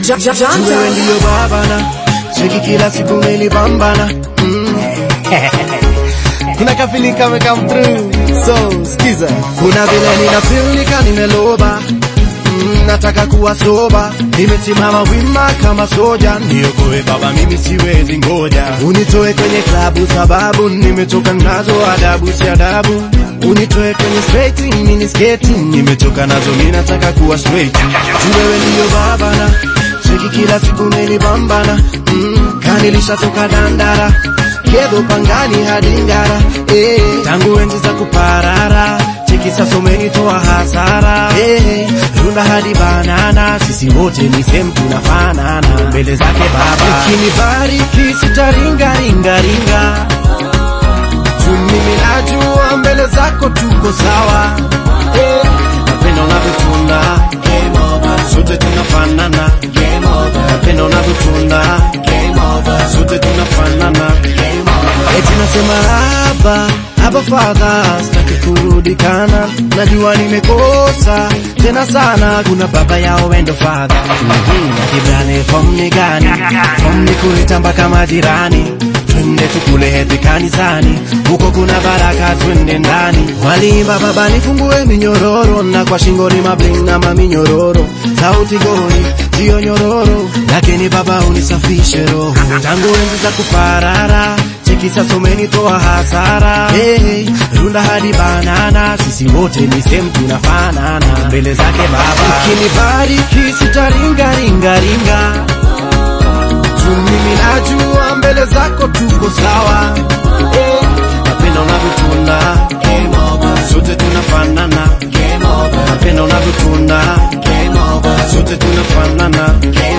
wewe ndiyo babana cheki kila siku melipambana mm. kuna kafili kame come through so skiza kuna vile nina feel nika nimeloba Mm, nataka kuwa soba nimesimama wima kama soja niokoe baba mimi siwezi ngoja unitoe kwenye klabu sababu nimetoka nazo adabu si adabu unitoe kwenye straight mini sketi nimetoka nazo mi nataka kuwa straight Juu wewe ndiyo babana cheki kila siku melipambana mm, kanilishatoka dandara kedo pangani hadi ngara eh, tangu enzi za kuparara cheki sasa umenitoa hasara eh, runda hadi banana sisi wote ni same tunafanana mbele zake baba ukinibariki sitaringaringaringa tu mimi najua mbele zako tuko sawa eh, napenda unavyotunda sote tunafanana napenda unavyotunda sote tunafanana eti nasema haba haba fadha sitaki kurudi kana najua nimekosa tena sana kuna baba yao wendo fadha na kibrane fom ni gani fom ni kuitamba kama jirani twende tukule hedhi kanisani huko kuna baraka twende ndani walimba baba nifungue minyororo na kwa shingo ni mabling na maminyororo sauti goli sio nyororo lakini baba unisafishe roho tangu enzi za kuparara cheki sasa umenitoa hasara hey, runda hadi banana sisi wote ni same tunafanana mbele zake baba ukinibariki sitaringaringaringa tu mimi najua mbele zako tuko sawa Eh, napenda unavyotunda sote tunafanana napenda unavyotunda sote tunafanana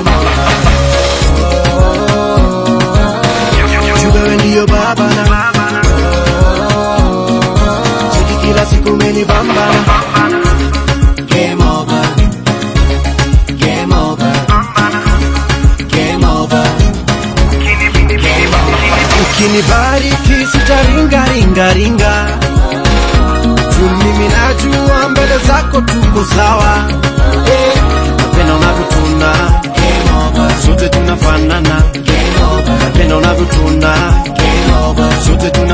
Juu wewe ndiyo babana cheki kila siku umenibambana Game over. Game over. Game over. ukinibariki sitaringaringaringa tu mimi najua mbele zako tuko sawa Eh, napenda unavyotunda Game over. sote tunafanana Game over. napenda unavyotunda Game over. sote